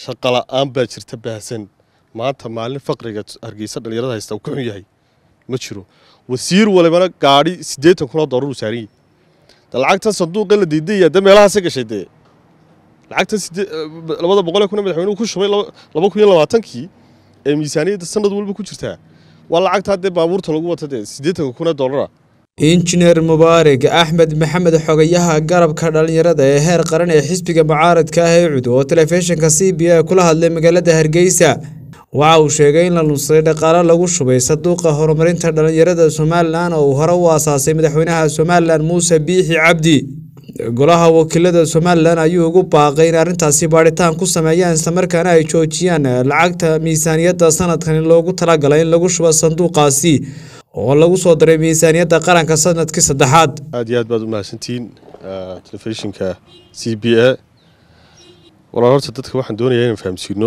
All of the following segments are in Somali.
shaqa la-aan baa jirta baahsan maanta maalin faqriga hargeysa dhalinyarada haysta uu ka xun yahay ma jiro wasiir walibana gaadhi siddeetan kun oo doolar uu saaran yahay de lacagtan sanduuqa la diidaya de meelahaase gashay dee lacagtan sidee labada boqol ee kun ee madaxweynuhu ku shubay laba kun iyo labaatankii ee miisaaniyadda sanad walba ku jirtaa waa lacagtaa dee baabuurta lagu wata dee siddeetanka kun ee doolara injineer mubaarig axmed maxamed xogayaha garabka dhalinyarada ee heer qaran ee xisbiga mucaaradka ah ee cud oo telefishinka c b a kula hadlay magaalada hargeysa waxa uu sheegay in la lunsaday dhaqaalo lagu shubay sanduuqa horumarinta dhalinyarada somalilan oo uu hore u aasaasay madaxweynaha somalilan muuse biixi cabdi golaha wakiilada somalilan ayuu ugu baaqay in arrintaasi baadhitaan ku sameeyaan islamarkaana ay joojiyaan lacagta miisaaniyadda sanadkan loogu talagalay in lagu shubo sanduuqaasi oo lagu soo daray miisaaniyadda qaranka sanadkii saddexaad aad iyo aad baad u mahadsantihiin telefishinka c b a walaal horta dadka waxaan doonayaa inaan fahamsiino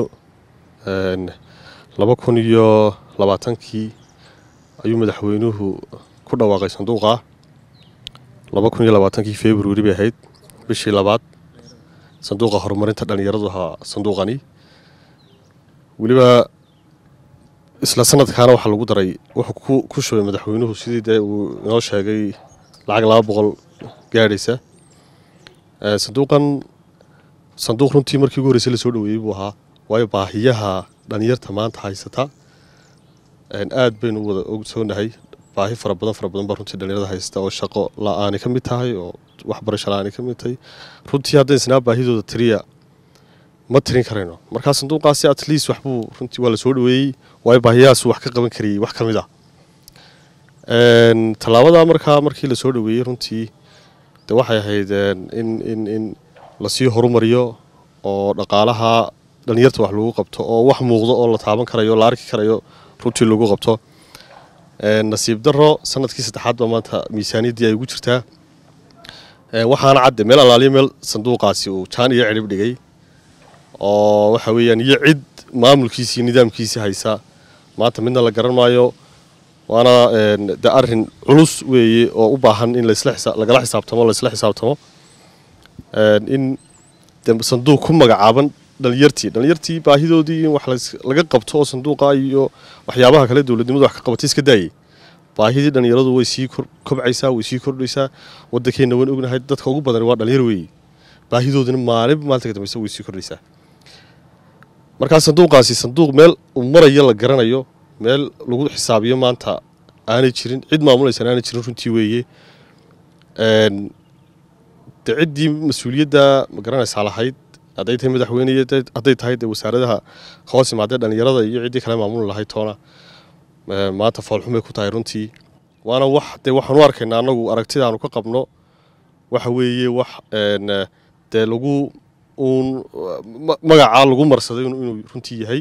laba kun iyo labaatankii ayuu madaxweynuhu ku dhawaaqay sanduuqa laba kun iyo labaatankii februari bay ahayd bishii labaad sanduuqa horumarinta dhalinyaradu ahaa sanduuqani weliba isla sanadkaana waxaa lagu daray wuxuu ku shubay madaxweynuhu sidii dee uu inoo sheegay lacag laba boqol gaadhaysa sanduuqan sanduuq runtii markii ugu horreysay lasoo dhaweeyey buu ahaa waayo baahiyaha dhalinyarta maanta haysata aad baynu wada ogsoonahay baahi fara badan fara badan baa runtii dhalinyarada haysta oo shaqo la-aani ka mid tahay oo waxbarasho la-aani ka mid tahay runtii haddayn isnaa baahidooda tiriya ma tirin karayno markaa sanduuqaasi at least waxbuu runtii waa la soo dhaweeyey waayo baahiyahaasu wax ka qaban karayay wax ka mid ah tallaabada markaa markii lasoo dhaweeyey runtii de waxay ahayd in in in lasii horumariyo oo dhaqaalaha dhalinyarta wax lagu qabto oo wax muuqdo oo la taaban karayo la arki karayo runtii lagu qabto nasiib daro sanadkii saddexaad baa maanta miisaaniyaddii ay ugu jirtaa waxaana cadde meel alaaliyo meel sanduuqaasi uu jaan iyo cidhib dhigay oo waxa weeyaan iyo cid maamulkiisii nidaamkiisii haysa maanta midna la garan maayo waana de arin culus weeye oo u baahan in lagala xisaabtamo laisla xisaabtamo in de sanduuq ku magacaaban dhalinyartii dhalinyartii baahidoodii in wax laga qabto oo sanduuqa iyo waxyaabaha kale dowladnimadu wax ka qabatay iska daayay baahidii dhalinyaradu way sii kobcaysaa way sii kordhaysaa waddankeenna waan ognahay dadka ugu badan waa dhalinyar weeye baahidoodina maalinba maalinta ka dambeysa way sii kordhaysaa markaa sanduuqaasi sanduuq meel uu marayo la garanayo meel lagu xisaabiyo maanta aanay jirin cid maamulaysan aanay jirin runtii weeye de ciddii mas-uuliyadda ma garanaysaa lahayd hadday tahay madaxweyne hadday tahay de wasaaradaha hoos imaadee dhalinyarada iyo ciddii kale maamuli lahayd toona maanta foolxumay ku tahay runtii waana wax dee waxaan u arkaynaa annagu aragtidaanu ka qabno waxa weeye wax dee lagu uun magacaa lagu marsaday inuu runtii yahay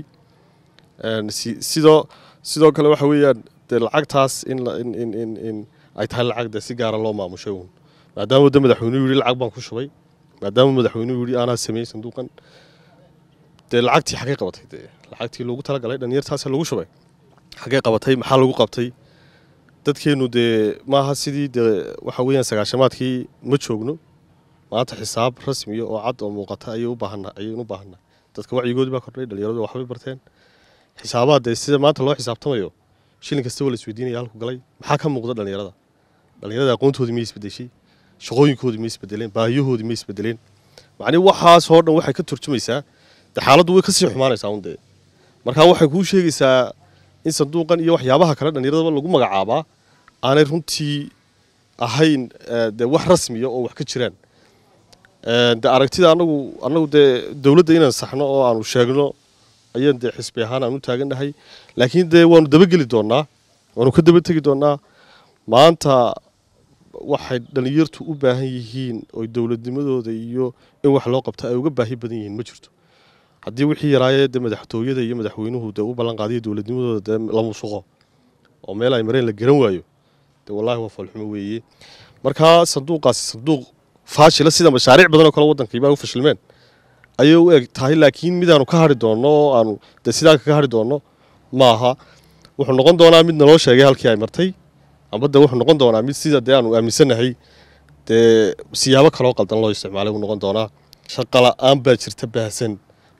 sidoo sidoo kale waxa weeyaan dee lacagtaas in in ay tahay lacag dee si gaara loo maamushay uun maadaama de madaxweynuhu yidhi lacag baan ku shubay maadaama madaxweynuhu yidhi aanaa sameeyey sanduuqan dee lacagtii xaggay qabatay dee lacagtii loogu talagalay dhalinyartaas lagu shubay xaggay qabatay maxaa lagu qabtay dadkeennu dee maaha sidii dee waxa weeyaan sagaashamaadkii ma joogno maanta xisaab rasmiya oo cad oo muuqata ayay u baahana ayaynu u baahanaa dadka wacyigoodii baa kordhay dhalinyaradu waxbay barteen xisaabaha dee sida maanta loo xisaabtamayo shilin kasta waa la isweydiinaya halku galay maxaa ka muuqda dhalinyarada dhalinyarada aqoontoodii miyay isbedeshay shaqooyinkoodii ma isbedeleen baahiyahoodii ma isbedeleen macnii waxaasoo dhan waxay ka turjumaysaa de xaaladdu way kasii xumaanaysaa un dee markaa waxay kuu sheegaysaa in sanduuqan iyo waxyaabaha kale dhallinyaradaba lagu magacaabaa aanay runtii ahayn de wax rasmiya oo wax ka jiraan de aragtida anagu anagu dee dowladda inaan saxno oo aanu sheegno ayaan dee xisbi ahaan aan u taagannahay laakiin dee waanu dabageli doonaa waanu ka daba tegi doonaa maanta waxay dhalinyartu u baahan yihiin oo dowladnimadooda iyo in wax loo qabto ay uga baahi badan yihiin ma jirto haddii wixii yaraayee dee madaxtooyada iyo madaxweynuhu dee u ballan qaadiyo dowladnimadooda dee la musuqo oo meel ay mareen la garan waayo dee wallaahi waa foolxumo weeye markaa sanduuqaasi sanduuq faashila sida mashaariic badan oo kale waddankaiba u fashilmeen ayay u eg tahay laakiin midaanu ka hadhi doonno oo aanu dee sidaa kaga hadhi doonno maaha wuxuu noqon doonaa mid naloo sheegay halkii ay martay amba de wuxuu noqon doonaa mid sida dee aanu aaminsannahay dee siyaabo kaloo qaldan loo isticmaalay buu noqon doonaa shaqa la-aan baa jirta baahsan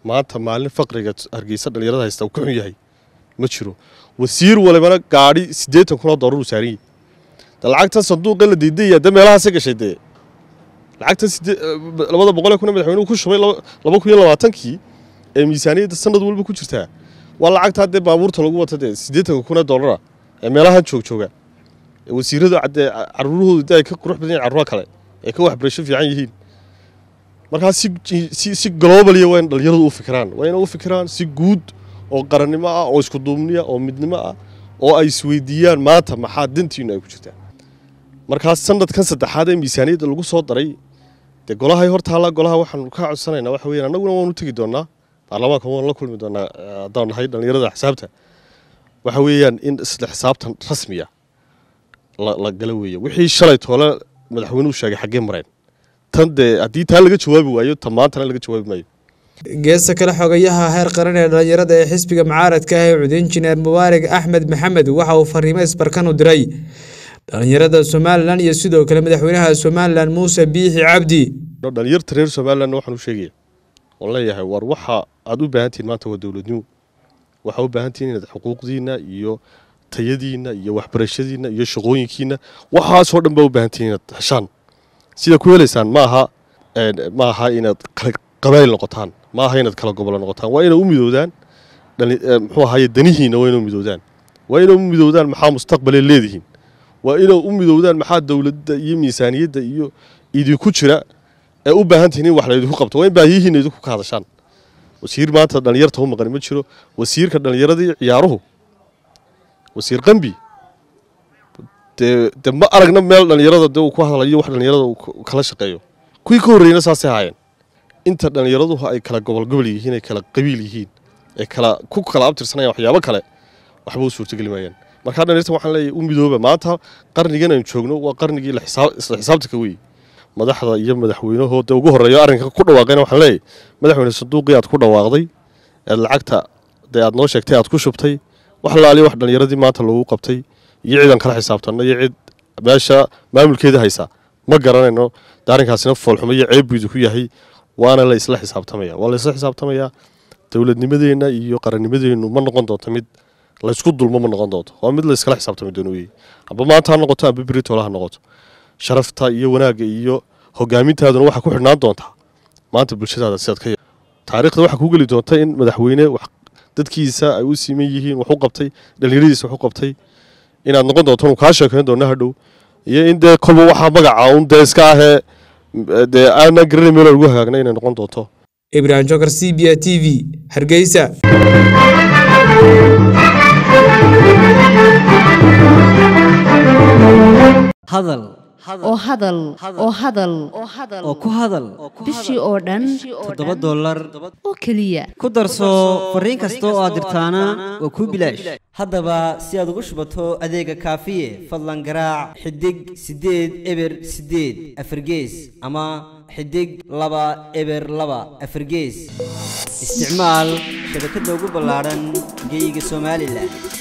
maanta maalin faqriga hargeysa dhalinyarada haysta uu ka xun yahay ma jiro wasiir walibana gaadhi siddeetan kun oo doolar uu saaran yahay de lacagtan sanduuqa la diidaya de meelahaase gashay dee lacagtan labada boqolee kun ee madaxweynuhu ku shubay laba kun iyo labaatankii ee miisaaniyadda sanad walba ku jirtaa waa lacagtaa dee baabuurta lagu wata dee siddeetanka kun ee doolara ee meelahan joogjooga ee wasiiradu dee caruurahoodu de ay ka qurux badan yihin carruura kale ee ka waxbarasho fiican yihiin markaa si si si globaliya waa in dhalinyaradu u fikiraan waa inay u fikiraan si guud oo qarannimo ah oo isku duubniya oo midnimo ah oo ay isweydiiyaan maanta maxaa dantiinu ay ku jirtaa markaas sanadkan saddexaad ee miisaaniyadda lagu soo daray dee golahay hor taalla golaha waxaanu ka codsanaynaa waxa weeyaan annaguna waanu tegi doonaa baarlamaanka waanu la kulmi doonaa haddaan nahay dhalinyarada xisaabta waxa weeyaan in isla xisaabtan rasmiya la gala weeya wixii shalay toole madaxweynuhu sheegay xaggee mareen tan dee haddii taa laga jawaabi waayo tan maantana laga jawaabi maayo geesta kale xogayaha heer qaran ee dhalinyarada ee xisbiga mucaaradka ah ee cud injineer mubaarig axmed maxamed waxa uu fariimo isbarkan u diray dhalinyarada somalilan iyo sidoo kale madaxweynaha somalilan muuse biixi cabdi dhalinyarta reer somalilanna waxaan u sheegaya oon leeyahay war waxa aad u baahantihin maanta waa dowladnimo waxaa u baahantihin inaad xuquuqdiina iyo tayadiina iyo waxbarashadiina iyo shaqooyinkiina waxaasoo dhan baa u baahantihin inaad heshaan sida ku helaysaan maaha ma aha inaad qabaayil noqotaan ma aha inaad kala gobolo noqotaan waa inay u midoodaan muxuu ahaye danihiina waa inay u midoodaan waa inay u midoodaan maxaa mustaqbalay leedihiin waa inay u midoodaan maxaa dowladda iyo miisaaniyadda iyo idinku jira ee u baahan tihiin in wax laydinku qabto waa in baahiyihiina idinku ka hadashaan wasiir maanta dhalinyarta u maqani ma jiro wasiirka dhallinyaradii ciyaaruhu wasiir qambi dee de ma aragna meel dhallinyarada dee uu ku hadlayo wax dhallinyarada uu kala shaqeeyo kuwii ka horreeyna saasay ahaayeen inta dhallinyaraduhu ay kala gobolgobol yihiin ay kala qabiil yihiin ay kala ku kala abtirsanayaan waxyaabo kale waxba u suurtogeli maayaan markaa dhalinyarta waxaan leeyahay u midooba maanta qarnigan aynu joogno waa qarnigii isla xisaabtanka weeye madaxda iyo madaxweynahooda ugu horreeyo arrinka ku dhawaaqayna waxaan leeyahay madaxweyne sanduuqii aad ku dhawaaqday eed lacagta dee aad noo sheegtay aad ku shubtay wax laaliya wax dhallinyaradii maanta loogu qabtay iyo ciidan kala xisaabtanno iyo cid meesha maamulkeeda haysa ma garanayno arrinkaasina foolxumo iyo ceebbiidu ku yahay waana la isla xisaabtamaya waa la isla xisaabtamayaa dowladnimadeenna iyo qarannimadeennu ma noqon doonto mid laysku dulmo ma noqon doonto waa mid la iskala xisaabtami doono weye amba maanta ha noqoto amba beritoole ha noqoto sharafta iyo wanaagga iyo hogaamintaaduna waxaa ku xidhnaan doontaa maanta bulshadaada sidaad ka taariikhda waxaa kuu geli doonta in madaxweyne wax dadkiisa ay u siman yihiin wax u qabtay dhallinyaradiisa wax u qabtay inaad noqon doonto inu kaa sheekayn doona hadhow iyo in dee kolba waxaa magaca un dee iska ahee dee aanan garanay meel lagu hagaagna inay noqon doonto ibrahim jokar c b a t v hargeysa hadal oo hadal oo hadal oo ku hadal bishii oo dhan toddoba dollar oo keliya ku darso fariin kasta oo aad dirtaana waa kuu bilaash haddaba si aad ugu shubato adeega kaafiye fadlan garaac xidig siddeed eber siddeed afargees ama xidig laba eber laba afargees isticmaal shabakadda ugu ballaadhan geeyiga somalilan